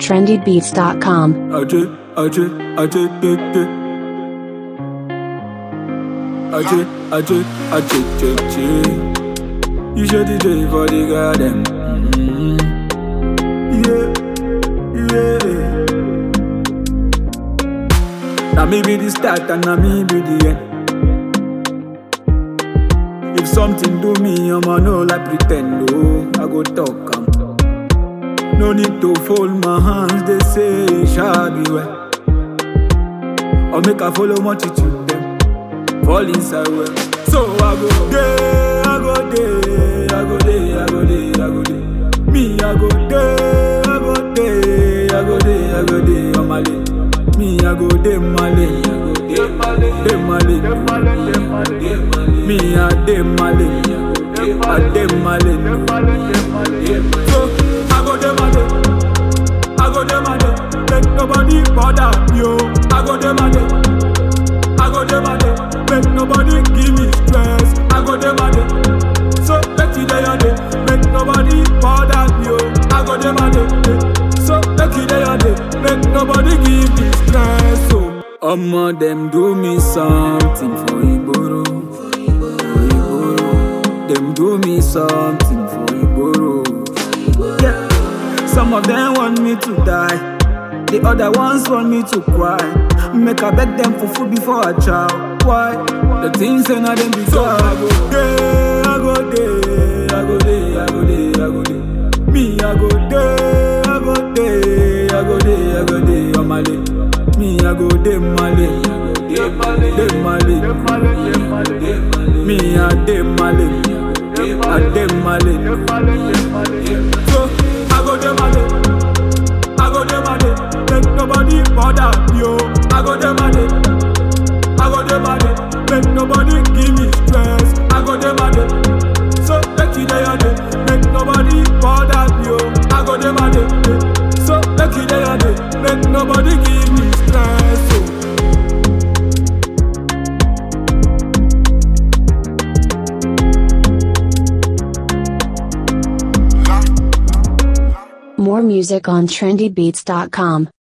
trendybeats.com. Ajay, Ajay, Ajay, Ajay, Ajay. Ajay, Ajay, Ajay, Ajay, Ajay. You should DJ for the garden. Mm-hmm. Yeah, yeah. Now me be the start and now me be the end. If something do me, I'ma know like pretend. Oh, I go talk. am. No need to fold my hands, they say it shall be well. Or make I follow multitude them, fall inside well. So I go day, I go day, I go day, I go day, I go day. Me I go day, I go day, I go day, I go day on my lane. Me I go day my lane, day my lane, me I day my lane, I day my lane. So I go day my lane. I go dem a day, make nobody bother you. I go dem a day, I go dem a day, make nobody give me stress. I go dem a day, so make you day a day, make nobody bother you. I go dem a day, so make you day a day, make nobody give me stress. So, Omo them do me something for Igboro, for Igboro. Them do me something for Igboro. Yeah. Some of them want me to die. The other ones want me to cry. Make I beg them for food before I chow. Why? The things ain't not them because I go day, I go day, I go day, I go day, I go day. Me, I go day, I go day, I go day, I go day on my lane. Me, I go day my lane, day my lane. Me, I day my lane, I day my lane. So I go dem a day, I go dem a day, make nobody bother you. I go dem a day, I go dem a day, make nobody give me stress. I go dem a day, so make you day a day, make nobody bother you. I go dem a day, so make you day a day, make nobody give me stress. So. More music on trendybeats.com.